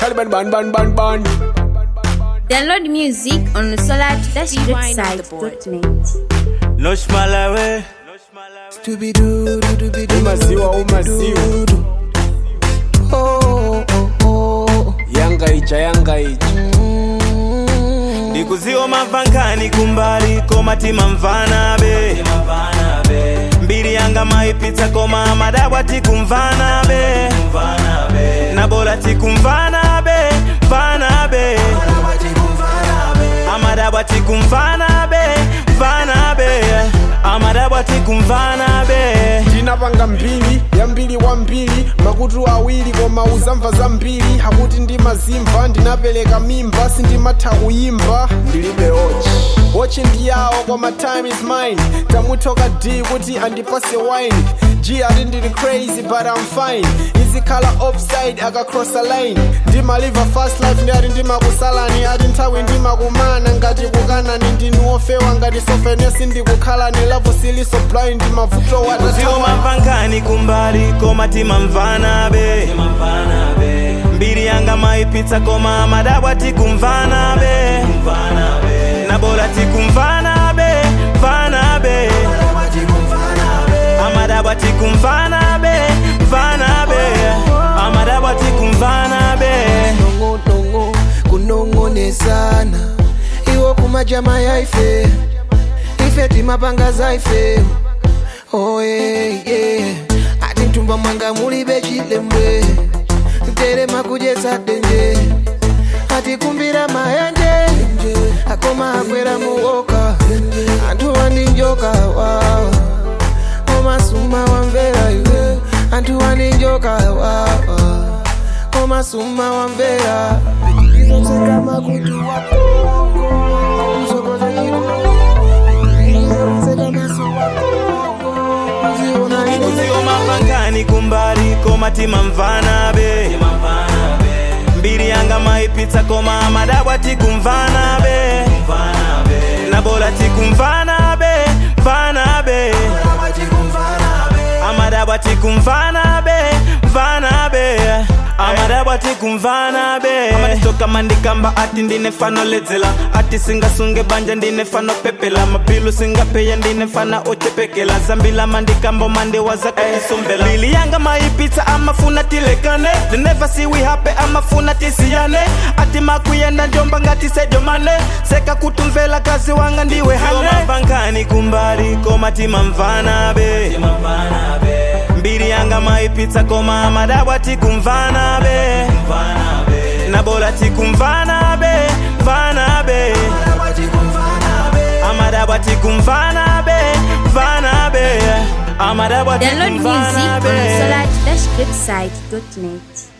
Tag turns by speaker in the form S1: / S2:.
S1: Taliban ban ban ban ban.
S2: Download music on the solar-website.net.
S3: No Malawi.
S1: Umaziwa umaziwa. Yanga ija yanga ija.
S3: ndikuziwa mavankani kumbali koma timamvana be mbiri yanga maipitsa koma madabwa tikumvana be nabola tikumvana be mvana be amadabwa tikumvana be mvana be amadabwa tikumvana be
S1: ndinapanga mbiri yambiri wambiri makutu awiri koma uzamva zambiri hakuti ndimazimva ndinapereka mimba sindimatha kuyimba ndilibe ochi ochi ndiyawo koma time is mine tamuthoka d kuti andipase wine g ati ndili crazy but i'm fine izikhala offside akacross a line ndimaliva fast life ndi ati ndimakusalani ati nthawi ndimakumana ngati kukanani ndinu ofewa ngati sofenesi ndikukhalani lavo siliso blind mavuto
S3: ziwo
S1: watatawa
S3: mavankani kumbali koma timamvana be mbiri yanga maipitsa koma madabwa tikumvana be nabola tikumvana be mvana be amadabwa tikumvana be mvana be amadabwa tikumvana be
S4: nongonongo kunongonezana iwo kumajama yaife ife timapanga zaife oye yeah. ati mtumba mwanga mulibe chilembwe terema kujetsa denje atikumbira mayanje akoma akwera muoka anthu wandinjoka wawa koma suma wamvera iwe anthu wandinjoka wawa koma suma wamvera izoseka makutu wako usokoza izoseka maso wako uziona
S3: ziwo mavankani kumbali koma timamvana be mbiri yanga maipitsa koma madabwa tikumvana be nabola tikumvana be mvana be amadabwa tikumvana be mvana be amadabwa tikumvana be amatitoka mandikamba ati ndine fano ledzela ati singasunge banja ndine fano pepela mapilu singapeya ndine fana ochepekela zambila mandikamba mandewaza kaisomvela lili yanga maipitsa amafuna tilekane the never see we happy amafuna tisiyane ati makuyenda njomba ngati sejomane seka kutumvela kazi wanga ndiwe hane mavankani kumbali koma timamvana be mbiri yanga maipitsa koma madabwa tikumvana be nabola tikumvana be mvana be amadabwa tikumvana be mvana be amadabwa
S2: Download music
S3: tikumvana
S2: on the
S3: be
S2: solar-website.net.